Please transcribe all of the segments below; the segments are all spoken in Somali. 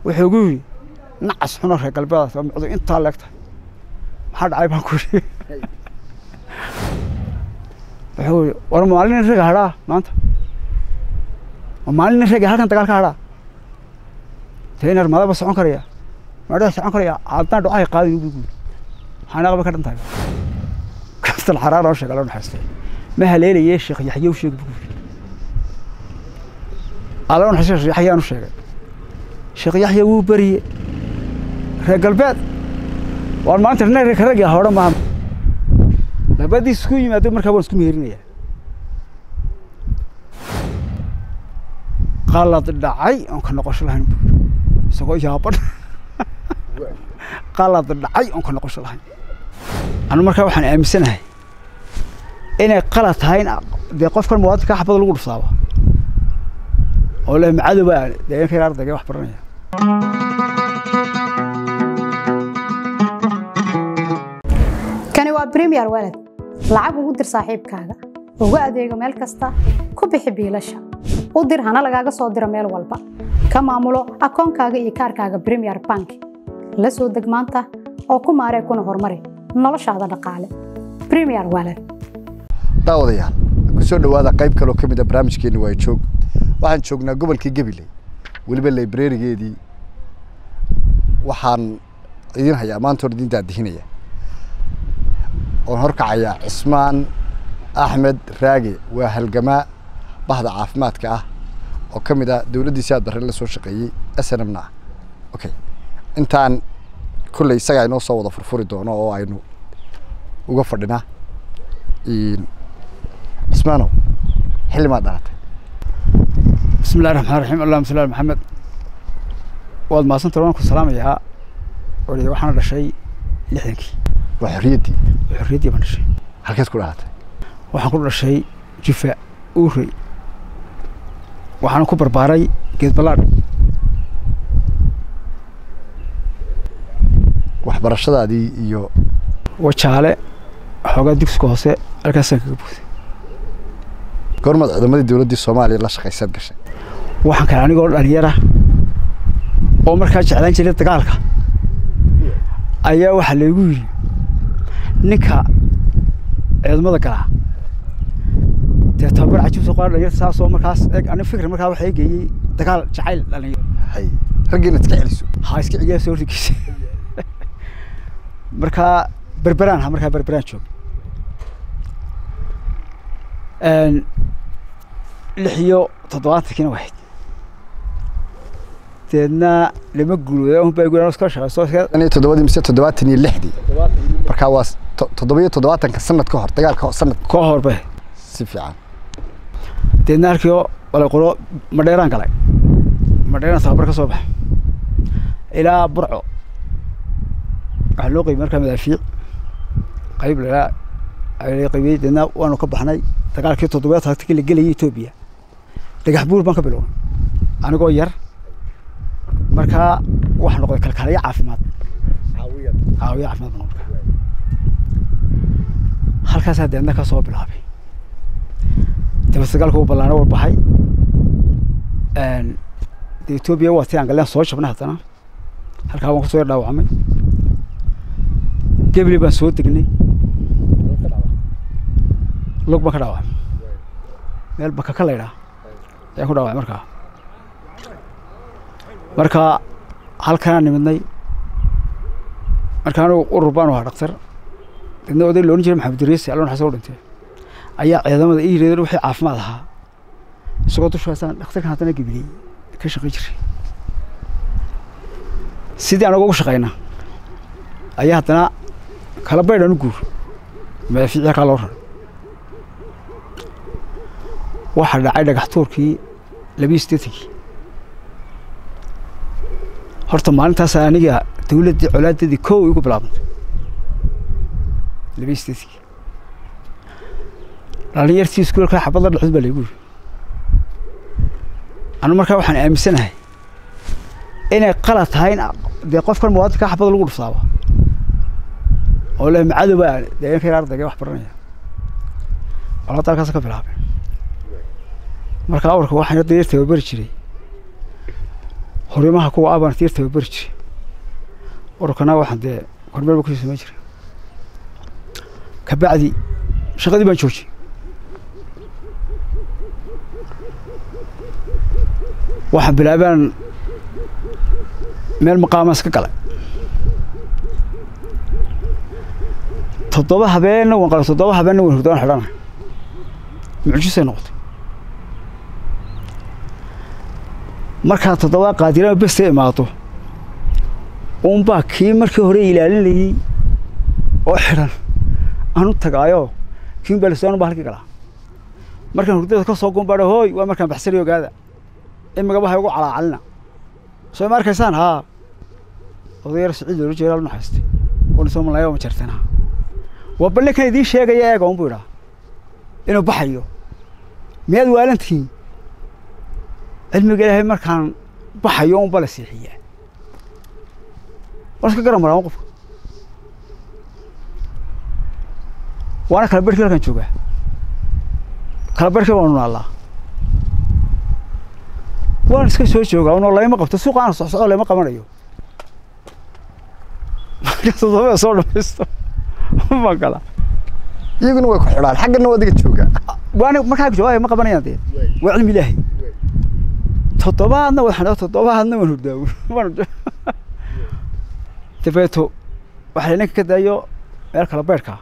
wuxuu gu yidhi nacas xuno reer galbeedaas waa micdu intaa leegtahay maxaa dhacay baan ku yidhi wuxuu yidhi war maalin nin raga hadhaa maanta ma maalin nin raga halkan dagaal ka hadhaa teenar madaba socon karaya madaba socon karaya haddana dhucahay qaadi ugu guuri maxaa naqba ka dhan tahay kastal xaraar oo sheega loo naxaystay ma haleelayee sheekh yaxye u sheeg buu yidhi alla u naxaystay sheekh yaxye aanu sheegay sheekh yaxye wuu beriye reer galbeed waan maanta nin reer rag ah hore maaha labadii isku yimaado markaa waan isku meherinayaa qalad dhacay oon ka noqosho lahayn buu yidhi isagoo yaaban qalad dhacay oon ka noqosho lahayn anu markaa waxaan aaminsanahay inay qalad tahay in dee qofkan muwaadinka xabada lagu dhuftaaba oo le macadoba deegaanka yar ardayga wax baranaya kani waa premier walad lacag ugu dir saaxiibkaaga ugu adeego meel kasta ku bixi biilasha u dir hana lagaaga soo diro meel walba ka maamulo akoonkaaga iyo kaarkaaga premier bank la soo deg maanta oo ku maaree kuna horumari noloshaada dhaqaale premier walad daawadayaal ku soo dhowaada qayb kaloo ka mid a barnaamijkeenni waa joog waxaan joognaa gobolka gabiley weliba librarigeedii waxaan idin hayaa maanta hor idin daadihinaya oon horkacayaa cismaan axmed raage waa halgamaa bahda caafimaadka ah oo ka mid ah dowladdiisi aad barre la soo shaqeeyey snmna ah okay intaan kolley isagaa inoo soo wada furfuri doono oo aynu uga fadhinaa cismaanow xilli maad dhalatay bismi illahi raxmaan raxiim allahuma salli ala maxamed waad mahadsanta waan ku salaamayaa ori waxaana dhashay lixdankii waa xorriyaddii oo xorriyaddii baan dhashay halkeed ku dhalatay waxaan ku dhashay jufa uurey waxaana ku barbaaray geed ballaadh waxbarashadaadii iyo wajaale xoogaa dugsiga hoose halkaasaan kaga buuday goormaad ciidamadii dowladdii soomaaliya la shaqaysaad gashay waxaan kale anigoo dhalinyara oo markaa jeclaan jiray dagaalka ayaa waxaa laygu yidhi ninka ciidamada galaa dee tababar cajiib soo qaada dhalinyarta saasoo markaas eeg ani fikir markaa waxaa i geeyey dagaal jacayl dhalinyaro hay raggii inaad iska celiso ha iska ciyaa soo rigiisa markaa berberaan ha markaa berberaan joog lix iyo toddobaatankiina wahayd deedna lama guulooda un baa guulaan iska shaqeyso tan iyo toddobadii mise toddobaatan iyo lixdii markaa waa to- toddoba iyo toddobaatanka sanad ka hor dagaalka ho- sanad koo horbe si fiican deedna halkii oo walay qolo madheeraan galay madheeraan tababar ka soo baxa ilaa burco waxaa loo qaybiyey markaa madaafiic qayb lalaa la qaybiyey deedna waanu ka baxnay dagaalkii toddobaad tagtikii la gelayay etoobiya dhagax buur baan ka bilownay anigoo yar markaa waxaa noqday kalkaaliye caafimaad caawiye caafimaad baan noqday halkaasaa deedna ka soo bilaabay daba dagaalka uu ballaano war baxay de etoobiya waa tii aan galeen soo jabnay haddana halkaa waan kusoo yar dhaawacmay gebli baan soo degnay lug baan ka dhaawacmay meel baka ka laydhaa ayaan ku dhaawacay markaa marka halkanaan nimidnay marka anigu urur baanu ahaa dhaktar dadna oday loodhan jiray maxamed dariisi alloon xasan u dhintay ayaa ciidamada ii yidhahdeen wixii caafimaad ahaa isagoo dushaasaan dhakhtarkan haddana gebiliyey ka shaqayn jiray sidii anagu ugu shaqayna ayaa haddana kala baydhan u guur madaafiici halkaa loo raray waxaa dhacay dhagax tuurkii labiyo siddeetankii horta maalintaas aniga dawladdii colaadeedii kow igu bilaabantay labiyo siddeetankii dhalinyartii iskuulka xabad la dhexdud baa laygu yiri anu markaa waxaan aaminsanahay inay qalad tahay in dee qofkan muwaadinka xabada lagu dhuftaaba oo le macadoba deegaanka yar ardayga wax baranaya colaadda halkaas ka bilaabay marka awrka waxaan dayar tababari jiray horimaha kuwa abaan tiir tababari jiray ururkana waxaan dee kormeel ba kusii samayn jiray kabacdi shaqadii baan joojiyey waxaan bilaabaan meel maqaamaan iska galay toddoba habeenna waan qalay toddoba habeenna waan hurdaan xidhana mucjisay noqotay markaa toddoba qaadirama besta imaado uunbaa kii markii hore ilaalinayey oo xidhan aanu tagaayo kiin baa lasoo baa halkii galaa markaan hurdada ka soo gumbaadho hooy waa markaan baxsani ogaada imigaba ha igu calaacalina soo ma arkaysaan haa odayar siciid loola jeeda la naxaystay oo nisoo malaya ma jartana waa balle kan idiin sheegaya eega un buu idhaa inuu baxayo miyaad waalantihiin cilmiga ilaahay markaan baxayo un bala seexiyaa waan iska garan maraa qofka waana kala berhkii halkaan joogaa kala berhkii waanu naallaa waan iska soo joogaa unoo layma qabto suuqaana socsocdo layma qabanayo marka toddobada soo dhamaysto ma gala iyaguna way ku xidhaan xaggana waa adiga jooga waana markaa joogaa ma qabanayaan dee waa cilmi ilaahay toddobaadna waxaan toddobaadna waan hurdaawo dabeeto waxaa ninka ka daayo meel kala beerhkaa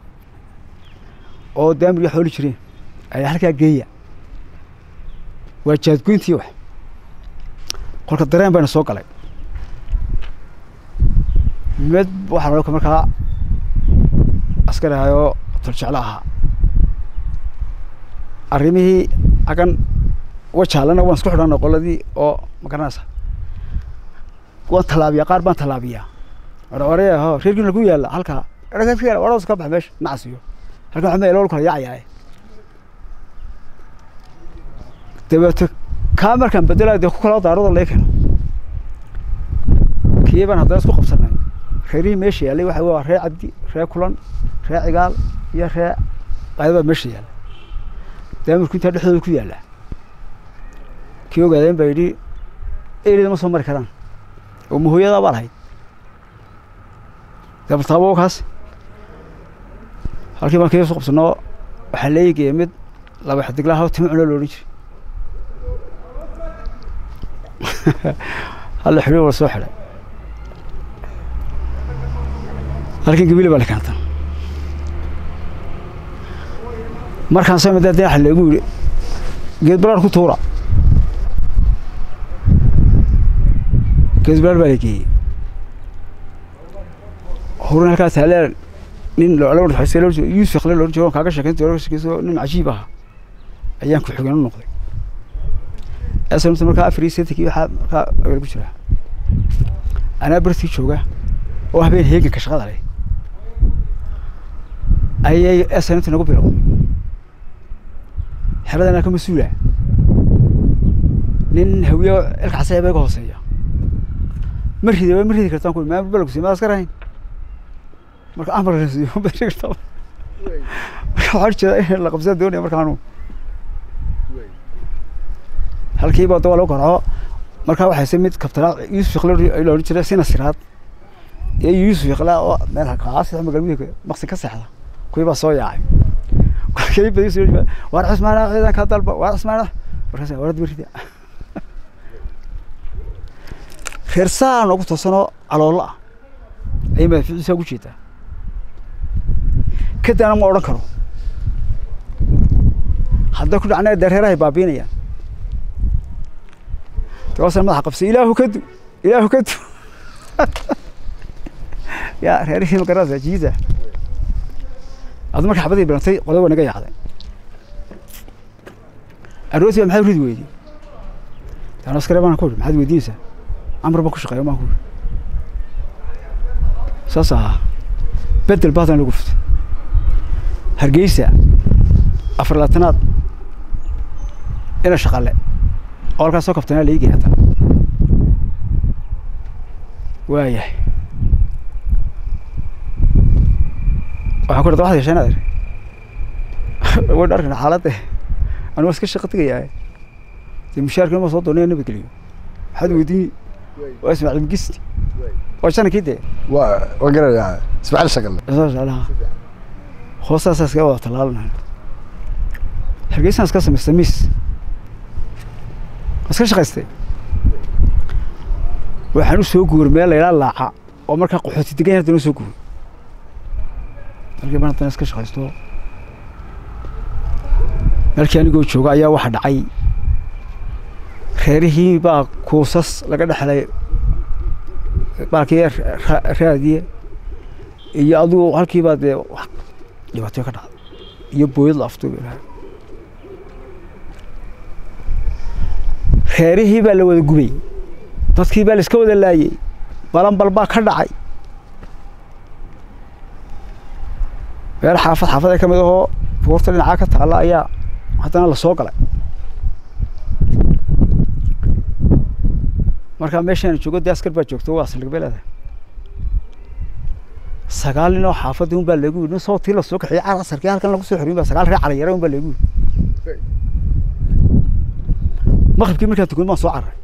oo daamiriga xooli jireen ayaa halkaa geeya waa jaadgoyntii wax kolka dareen bayna soo galay mid waxaa nalka markaa askari ahayoo toljeclo ahaa arrimihii agan wajaalana waan isku xidhana qoladii oo ma garanaysa waan tallaabiyaa qaar baan tallaabiyaa oraya ho reerkiina ku yaalla halkaa erga oras ka bax meesha nacasiyo halkan waxaa meelo kala yaacayaaye dabeeto kaa markaan bedelayo dee ku kala daarada laga keeno kii baan haddana isku qabsanay reerihii meesha yaallay waxa waa ree cabdi ree kulan ree cigaal iyo ree qaydabaa meesha yaalla daamirku intaa dhexdooda ku yaallaa kii ogaadeen baa yidhi erida ma soo mari karaan oo mahooyadaa baa lahayd dabartaabo kaas halkii baan kii soo qabsanoo waxaa leeyigeeya mid laba xidiglaha timo cuno loodhan jiray halla xidhiir wala soo xidhay halkan gabile baa la keenta markaan soo madaa daaxa lagu yidhi geed balaar ku tuura geed balaar baa la geeyey horin halkaas taaleen nin yuusuf kale loohan jiro kaaga sheekayn jiro sheekayso nin cajiib ah ayaan ku xigeen u noqday asanta markaa afar iyo seetankii waxaa markaa agal ku jira anaa bartii jooga oo habeen heeganka shaqada leh ayay asanta nagu bilowday xeradana ka mas-uula nin hawiye ilka casaya ba iga hooseeya ma rida ma ridi kartaan ku maa balagsi ma askar ahayn marka amar rasiyo ma ridi kartaa marka waxaa jeeda in la qabsada doonaya markaanu halkiiba dawaa lagu garco markaa waxay se mid kabtanaa yuusuf iqla la odhan jiray sina siraad iyo yuusuf iqla oo meel halkaas magalmudug maqsi ka seexda kuwii baa soo yaacay waar cusmaan ciidanka dalba waar cusmaan markaas warad berida reer saa noogu toosanoo caloolo ah ayay madaficiisa ugu jeedaa kadana ma odhan karo hadday ku dhacna dee reerahay baabiinayaan dawaasan madaxa qabsay ilaahu kadu ilaahu kadu ya reerihii magarasa jiida adu marka xabadii bilantay qolada waa naga yaacday arooti baa maxaad ridi weydi taan askare baan ku uri maxaad weydiinaysaa amar baan ku shaqeeya baan ku uri saas ahaa bedel baadan lagu fuftay hargeysa afar labaatanaad ina shaqale oo halkaas soo kabtanaa laigay hadda waayahay waxaan ku dhada waxad yeesheen adeer way dharkan xaaladde anu iska shaqa tegayaa dee mushaarkina ma soo doonaya nabadgeliyo maxaad weydiini waa ismaaciil mugiste waa shanankii dee waa waa garanayaa ismaaciil shaqale soo jeclaha hoostaasaa iskaga wada tallaalanahay hargeysaan iska samaystay miis iska shaqaystay waxaan u soo guuray meel la yidhaha laaca oo markaa qaxooti degan yahay haddana u soo guuray markii baan haddana iska shaqaysto meelkii anigoo jooga ayaa waxa dhacay reerihii baa kuusas laga dhexlay baalkii ra- raadiye iyo adigu halkii baa dee wax dhibaatooy ka dhacday iyo booyad la afduubi lahaa reerihii baa la wada gubay dadkii baa la iska wada laayey balanbal baa ka dhacay meel xaafad xaafad ee ka mid ahoo buurta dhinacaa ka taalla ayaa haddana la soo galay markaa meeshaan joogo dee askar baa joogto waa saldhig bay leedahay sagaal nin oo xaafadii un baa lagu yidhi nin soo tii lasoo kaxiyey car asarkii halkan lagu soo xoriyey baa sagaal reer caliyare un baa lagu yidhi maqribkii markaa tukan baan soo cararay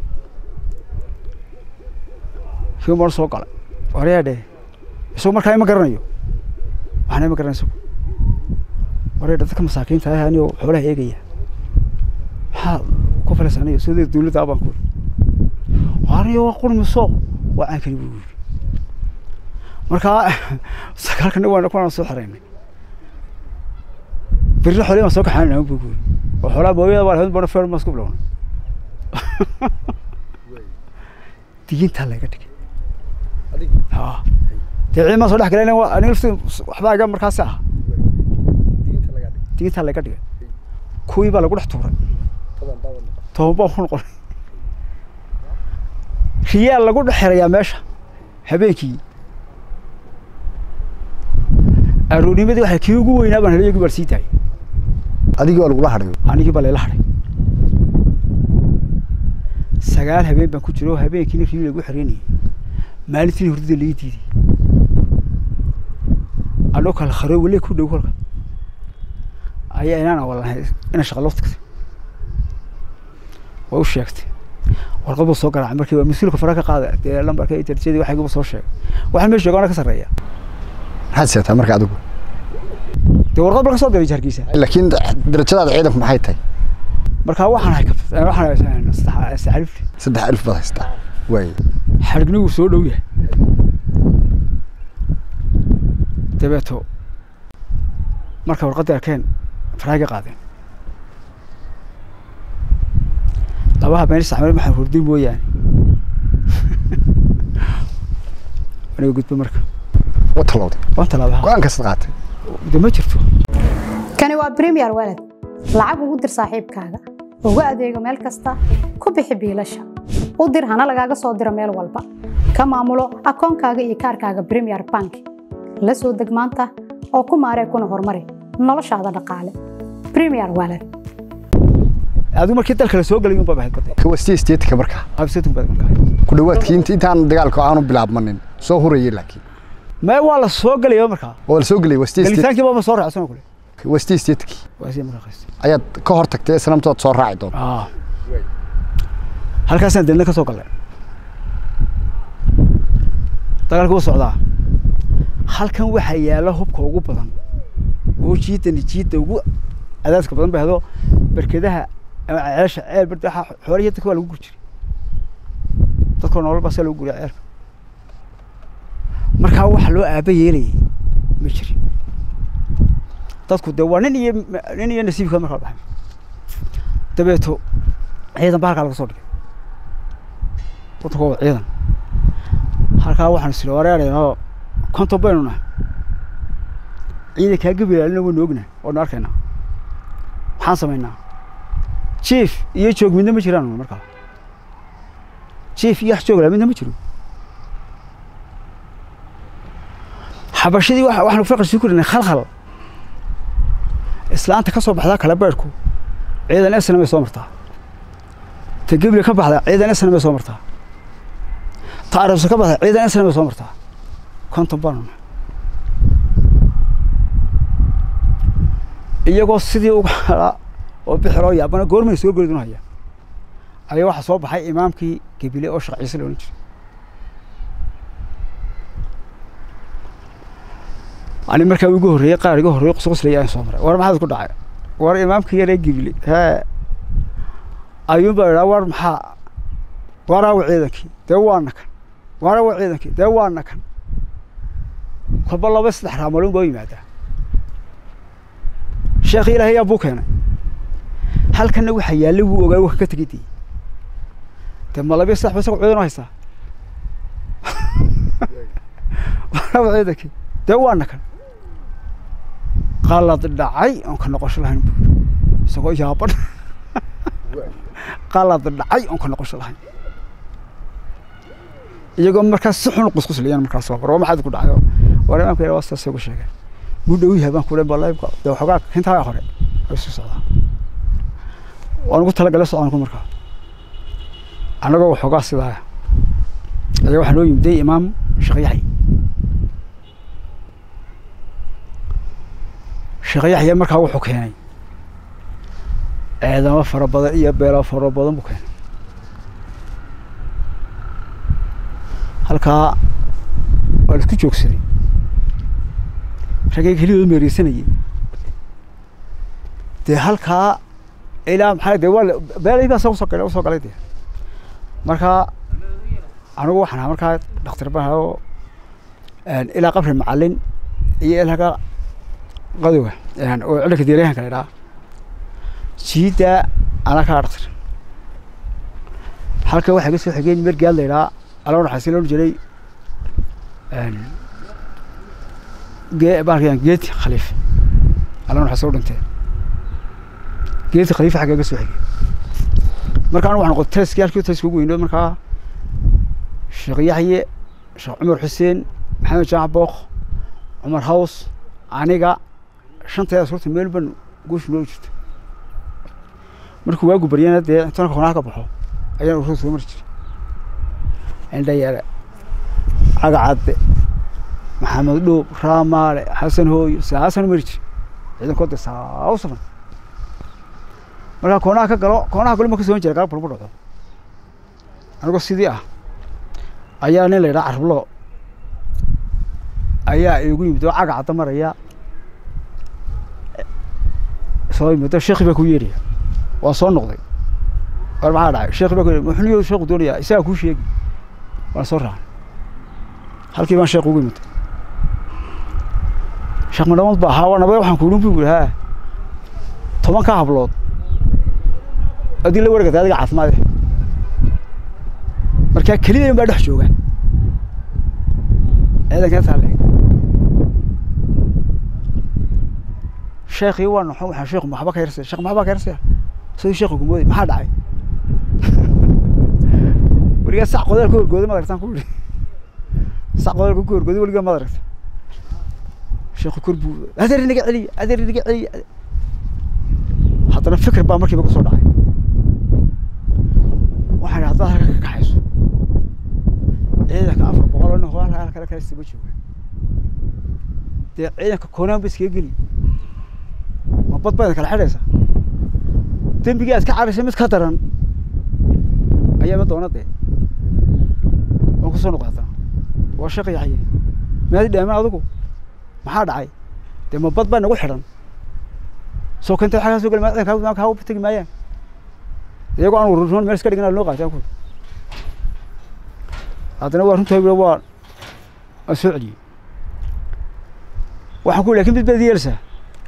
kii baan soo galay waryaa dheh isagu markaa ima garanayo waxna ima garanay isagu waryaa dadka masaakiinta ah anigoo xoolaha eegaya maxaa ku falaysa aniga sidii dawladda abaan ku aniga waa qurmiso waa caankani buu yidhi markaa sagaalka nin waan kunaan soo xiraynay berri xoolihii baan soo kaxaanayna buu yidhi oo xoolaha booyada baa lahayd bana feer masku bilowna digintaa laga dhigay ha dee ciidan soo dhex galayna waa aniga laftii waxbaa iga markaasi ah digintaa laga dhigay kuwii baa lagu dhex tuuray toban baa ku noqonay riyaal lagu dhex xirayaa meesha habeenkii aroornimadii waxay kii ugu weynaa baan helay iyagii baa sii daayay adigii waa lagula hadhayo anigii baa layla hadhay sagaal habeen baan ku jiro oo habeenkiina rii lagu xereynayay maalintiina hurdada laii diiday anoo kala kharo weli ku dhow kolka ayaa inaan awalanahay ina shaqa loo tagtay waa u sheegtay warqad buu soo garaacay markii waa mas-uulka fara ka qaada dee lambarka iyo darajadii waxayguba soo sheegay waxaan meesha jooga ana ka sarreeya maxaad seetaa marka adigu dee warqad baa ka soo diray jarkiisa laakiin darajadaada ciidanku maxay tahay markaa waxaan hay waxaan hay saddex alif saddex alif baad haystaa waay xadhignigu soo dhow yahay dabeeto marka warqaddii arkeen faraaga qaadeen laba habeen isticmaal maxaa hurdi mooyaane aniga gudbo marka wa talowday waan talaabaha go-aan kastaad qaatay de ma jirto kani waa premier walad lacag ugu dir saaxiibkaaga ugu adeego meel kasta ku bixi biilasha u dir hana lagaaga soo diro meel walba ka maamulo akoonkaaga iyo kaarkaaga premier bank la soo deg maanta oo ku maaree kuna horumari noloshaada dhaqaale premier walad adigu markii dalka la soo gelay unbaa bahayd badda kuwa state stateska markaa absatun baad markaa ku dhawaadkii int intaan dagaalka aanu bilaabmanin soo hurayay laakiin mee waa la soo gelaya markaa oo la soo gelay waa state state gelitaankii baa ma soo raacsan kule waa state statekii waa sii markaa qaystay ayaad ka hor tagtay islamtood soo raaci doonta ah halkaasaan deedna ka soo galnay dagaalku wuu socdaa halkan waxaa yaalla hubka ugu badan oo jiidani jiidda ugu cadaadka badan bay hado berkedaha ama ceesha ceel barda waxaa xoolihii dadka waa lagu guri jiray dadkoo nolol baa saa lagu guriya ceelka markaa waxa loo aaba yeelayay ma jirin dadku dee waa nin iyo nin iyo nasiibka markaa baxay dabeeto ciidan baa halkaa laga soo dhigay waddanka waa ciidan halkaa waxaan isiri wareerayno konton baynu nahay ciidankaa gabilaalina waynu ognahay waanu arkaynaa maxaan samaynaa jief iyo joog midna ma jiraan markaa jief iyo wax joog laa midna ma jiro xabashadii wa waxaanu farqi sii korinay khalkhal islaanta ka soo baxdaa kala beerhku ciidan esna may soo martaa ta gebli ka baxda ciidan esna may soo martaa ta arabsa ka baxda ciidan esna may soo martaa konton baanu nahay iyagoo sidii uga halaa oo bixiroo yaabana goormay soo geli haya ayaa waxaa soo baxay imaamkii gebile oo sheekh ciise la odhan jiray ani markaa igu horreeyey qaar iga horreeyey qusquslaya ayaan soo maray war maxaad ku dhacay war imaamkii yaree gebile hee ayuun baa idhaa war maxaa waraawa ciidankii dee waana kan waraawa ciidankii dee waana kan kolba laba saddex raamaloon baa u yimaadaa sheekhi ilaahay yaa buu keenay halkanna waxaa yaalla wuu ogaay wax ka tegay dii dee ma labiyo saddex ba isaga ciidan u haystaa waraawa ciidankii dee waana kan qalad dhacay oon ka noqosho lahayn buu yidhi isagoo yaaban qalad dhacay oon ka noqosho lahayn iyagoo markaas si xun qusquslayaan markaas soo war maxaad ku dhacayo war imaamka yar waa saas ugu sheegay muu dhow yahay baan ku leeyahay balaybka dee waxoogaa hintaa hore way soo socdaa waan ugu talagalay soconku markaa annagoo waxoogaa sidaa ayaa waxaa noo yimiday imaam sheekh yaxya sheekh yaxya markaa wuxuu keenay eedamo fara badan iyo beelo fara badan buu keenay halkaa waa la isku joogsaday raggay keliyooda meereysanayay dee halkaa ilaa maxaa dee waa beelay baa usoo galay usoo galay dee markaa anigu waxaan ahaa markaa dhakhtar baan ahaa oo ilaa qabri macalin iyo ilaa qadowa oo cilinka diiryahanka la idhaha jiida anaa kaa dhakhtar halka waxaa ka soo xigeen mergaad la idhaha ala naxaasi loo jiray ge baalkan geeti khaliif ala naxaasi u dhintee geeti khaliif xagga ka soo xigay marka anigu waxaan noqotay tayskii halkii tayska ugu weyno markaa sheekh yaxye sheekh cumar xuseen maxamed jamac book cumar haws aniga shanteeda suurta meel ban guusha noo jirto markuu waagu baryana dee intanka konaha ka baxo ayaan urur soo mari jiray indhayare cagacadde maxamed dhoob raamaale xasan hooyo saasaan mari jiray ciidankood dee saa u safan markaa koonaha ka galo koonaha galo ma ka soo jiray gaab balbu dhaco anigoo sidii ah ayaa nin la yidhaha carablo ayaa igu yimid oo cagacadda maraya soo yimid sheekhi baa ku yeeraya waa soo noqday war maxaa dhacay sheekhi baa ku yeeray muxuu sheekhu doonayaa isagaa kuu sheegi waan soo raacay halkii baan sheekh ugu yimid sheekh madhamad baa ahaa waa nabad waxaan kuulin buu yidhi haa tobankaa hablood adii la wargata adiga caafimaade markaa keliya baa dhex jooga ciidanka taale sheekhii waa noxon waxaan sheekhu maxba ka yarsaya sheekh maxba ka yarsaya sidii sheekhu kumooday maxaa dhacay weligaa sac qodaal ka horgooday maad aragtaan ku yidhi sac qodaal ka horgooday weligaa maad aragta sheekhu kor buu adeer inaga celiya adeer inaga celiya haddana fikir baa markiiba kusoo dhacay waxaan idhi haddaad halka ka kaxayso ciidanka afar boqol oo nin hoo halka kale kale siba jooga dee ciidanka koonaan ba iskaga geli ma bad baad kala xidhaysa dembigii aad ka caraysa mid ka daran ayaa ma doona dee waan kusoo noqday haddana waa sheekh yaxye maadi dhaamin adigu maxaa dhacay dee ma bad baa nagu xidhan soo kentay waxaa kaa soo geli maa ciidanka kaa u tegi maayaan iyagoo aan ururnoon meel iska dhigin loo qaatay ku haddana waa runtaa waa waan soo celiyey waxaan ku lakin mid baad yeelsaa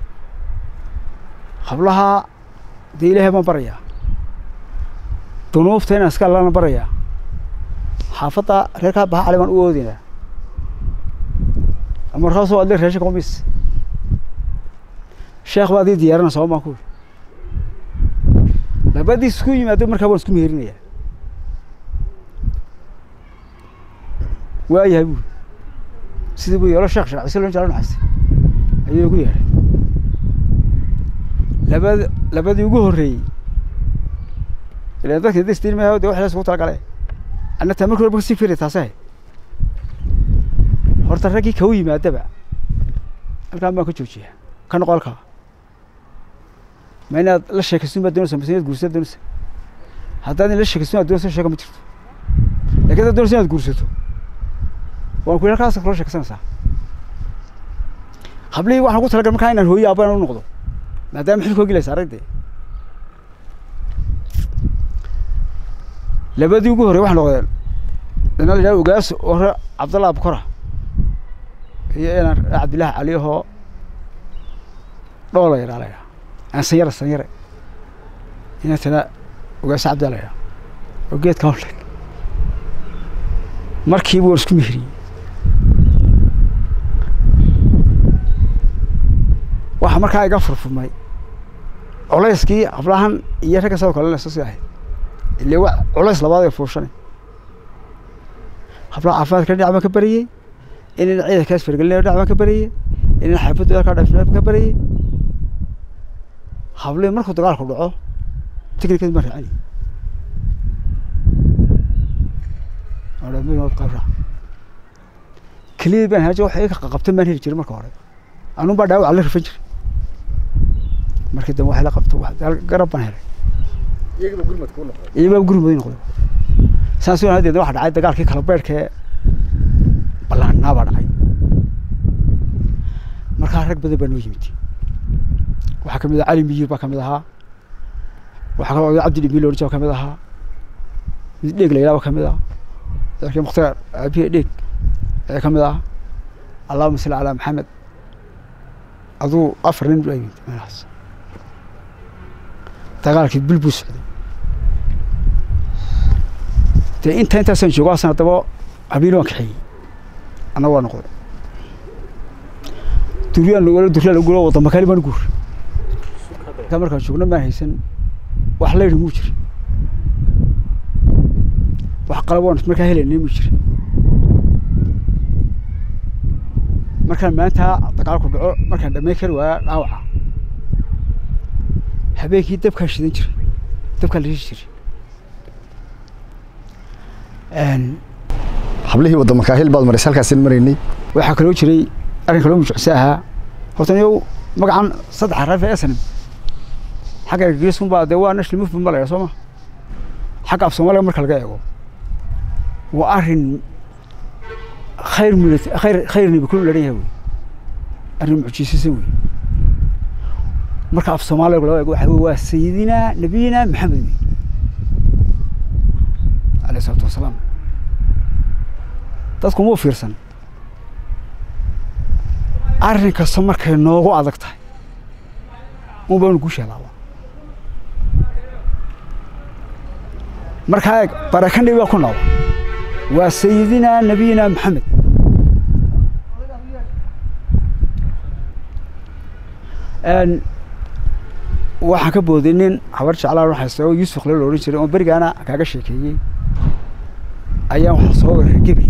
hablaha dee ilaahay baan barayaa dunuufta inaan iska allana barayaa xaafadda reerkaa baha cali baan u oodinaa markaasoo adle reesha kamis sheekh baa adii diyaarana sabab baan ku labadii isku yimaado markaa waan isku meherinayaa waayahay buuri sidii buu yeelo sheekh sharcise loo jeclo naxaste ayuu igu yeedhay labad labadii ugu horreeyey ilan dadka destiin maaha de wax la isugu talagale anna taa markii horba kasii firay taase horta raggii kau yimaadaba halkaan baan ka joojiyaa ka noqo halkaa ma inaad la sheekaysin baad doonaysa mase inaad guursaad doonaysa haddaad in la sheekaysto inaad doonayso sheeka ma jirto lakin haddaad doonayso inaad guursato waan ku yidhi halkaas kula sheekaysanaysaa hablihii waxaan ku talagalay markaa inaan hooyo aabana u noqdo maadaama xilka hogilaysa aragdee labadii ugu horrey waxay noqdeen ina la yidhaha ogaas ore cabdallah abukora iyo inaan cabdillaahi caliyahoo dhoola yadhaa la yidhaha aan sanyare sanyare inantana ogaas cabdaa la yidhaha oo geedka hawle markiiba waan isku mehriyey waxaa markaa iga furfurmay culayskii hablahan iyo ragga sidoo kale soo sii ahayd ile wa culays labaad ee fuushanay hablaha caafimaadka dhinac baan ka bariyey inaan ciidankaas fargelinayo dhinac baan ka bariyey inaan xaafadooda ka dhaafinayo baan ka bariyey hablihii markuu dagaalku dhaco tiknikad baan raacini qabra keliyadii baan haaja wax iga qabtan baan heli jiray marka hore anun baa dhaawac la rifan jiray markii dambe wax la qabto garab baan helay iyagaba gurmad kuu noqday iyabaa gurmud noqday saas oo hadeed waxa dhacay dagaalkii kala beerhkee ballaannaa baa dhacay markaa rag badan baa noo yimid waxaa kamid ah cali miyir baa kamid ahaa waxaa kaloo oday cabdi dhimil oranji baa kamid ahaa mid dheeg la yidhaha baa kamid ah dalkii mukhtaar aabiye dheeg ayaa kamid ah allahuma salli calaa maxamed aduu afar nin baa yimid meelahaas dagaalkii bil buu socday dee inta intaasaan joogo asan haddaba habiin waan kaxeeyey anna waa noqday duryaan wala duryaa lagu guuro wadama kale baan guur intaa markaan joogno maan haysan wax layri muu jira wax qalab waan markaa helaynay muu jira markaan maanta dagaalku dhaco markaan dhammayn kari waaya dhaawaca habeenkii dabkaan shidan jiray dabkaan la rishi jiray hablihii wadda makaahil baad maraysay halkaasin maraynay waxaa kaloo jiray arrin kaloo mujucse ahaa horta niyow magacan saddex raafe esanim xagga ergegesun baa dee waa national movement ba la yidhaha soo ma xagga af soomaaliga marka laga eego waa arrin khayr milit khayr khayr nibi kulu lahan yahay wey arrin mucjisiisan wey marka af soomaaliga loo eego waxa wey waa sayidina nabiyina maxamed wey alayh isalaatu wasalaam dadku muu fiirsan arrin kasta markay noogu adag tahay un baanu guusha helaaba markaa eeg barakandhi baa ku nool waa sayidina nabiyina maxamed waxaan ka booday nin habar jeclaan haysta oo yuusuf kale la odhan jiray oo berigaana kaaga sheekeeyey ayaan waxaa soo weeraray gebli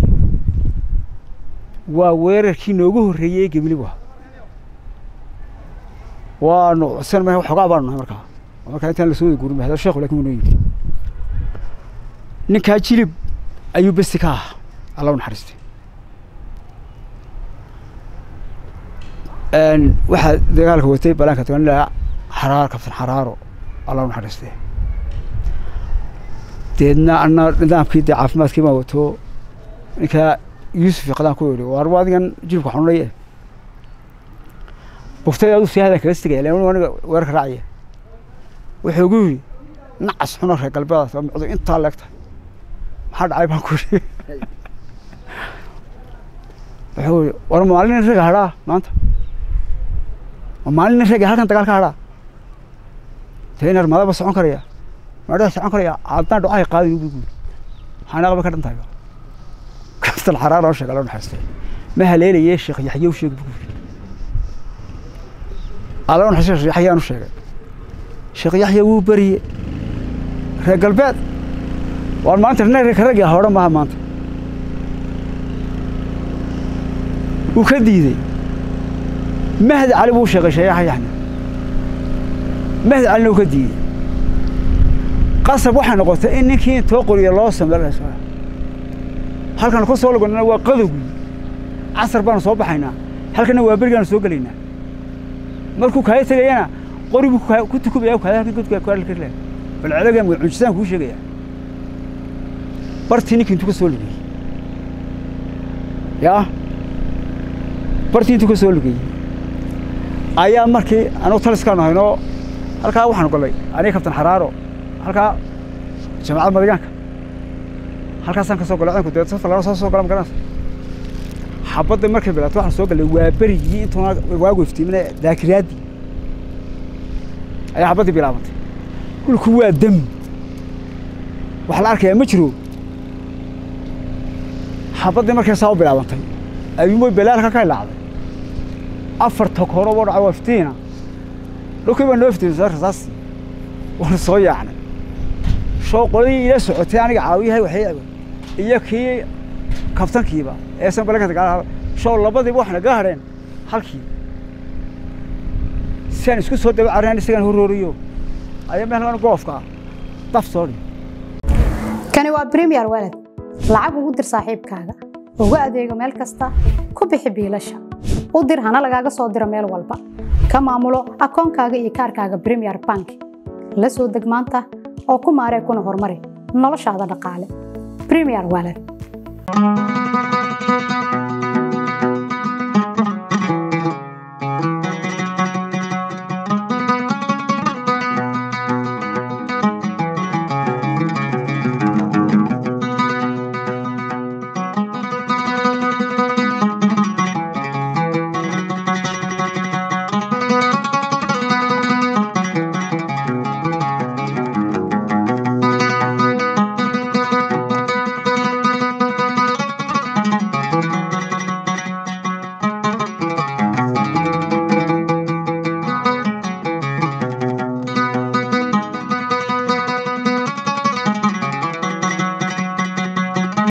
waa weerarkii noogu horreeyey ee gebli waa waanu san ma waxoogaa baanu nahay markaa markaa intaan lasoo wada guurin hada sheekhu lakin wuu noo yimid ninkaa jilib ayuu besti ka ahaa alla u naxariistay waxaa dagaalka watay balaanka taganila xaraar kabtan xaraaro alla u naxariistay deedna ana nidaamkii dee caafimaadkii baan wato ninkaa yuusuf iqdaan ku yidhi waar waa adigan jilibka xanuunaye buftay adu si hadan kaga sigaya lan aniga weerarka raacaya wuxuu ugu yidhi nacas xuna reer galbeedaas waa micdu intaa leegta maxaa dhacay baan ku yidhi wuxuu yidhi war maalin raga hadhaa maanta ma maalin raga halkan dagaal ka hadhaa teenar madaba socon karaya madhaa socon karaya haddaan dhucahay qaadi ugu guuri maxaa naaqba ka dhan tahay kastal xaraar oo sheega loo naxariistay ma haleelaye sheekh yaxye u sheeg buu yidhi alla u naxariistay sheekh yaxye aan u sheegay sheekh yaxye wuu beriye reer galbeed waan maanta reerka raggi ah odhan maaha maanta wuu ka diidey mahdi cali buu sheegay sheeyaha yaxne mahdi calina wuu ka diidey qasab waxay noqotay in ninkii intoo qoriya loo sameeyo halkan ku soo lagonana waa qadowgii casar baanu soo baxaynaa halkana waa berigaanu soo gelaynaa markuu kaaya tegayana qori buu ku tukubaya kaaya halkan godka bal celagan mucjisaan kuu sheegaya bartii ninkii intuu ka soo lugeyey yaa bartii intuu ka soo lugeyey ayaa markii anugu taliskaan haynoo halkaa waxaanu gallay aniga kabtan xaraaro halkaa jamacad madigaanka halkaasaan ka soo gallay ciidanku dee safar lana soo soo gala magaranaysa xabadda markay bilaato waxaan soo gallay waa berigii intuuna waagu iftiimina daakiriyaaddii ayaa xabaddii bilaabantay dhulku waa dam wax la arkayaa ma jiro xabaddii markay saa u bilaabantay ayuumoy balaalka ka ilaacday afar tokoro boo dhaca waa iftiina dhulkii baa noo iftiimay soo rasaas waana soo yaacnay shoo qoladii ila socotay aniga caawiyahay waxay iyo kii kabtankiiba ee san balaka dagaal shoo labadiiba waxna ga hadheen halkii si aan isku soo daba carinayn isagaan horrooriyo ayaa meelkan goofka ah daf soo dhig kani waa premier walad lacag ugu dir saaxiibkaaga ugu adeego meel kasta ku bixi biilasha u dir hana lagaaga soo diro meel walba ka maamulo akoonkaaga iyo kaarkaaga premier bank la soo deg maanta oo ku maaree kuna horumari noloshaada dhaqaale premier walad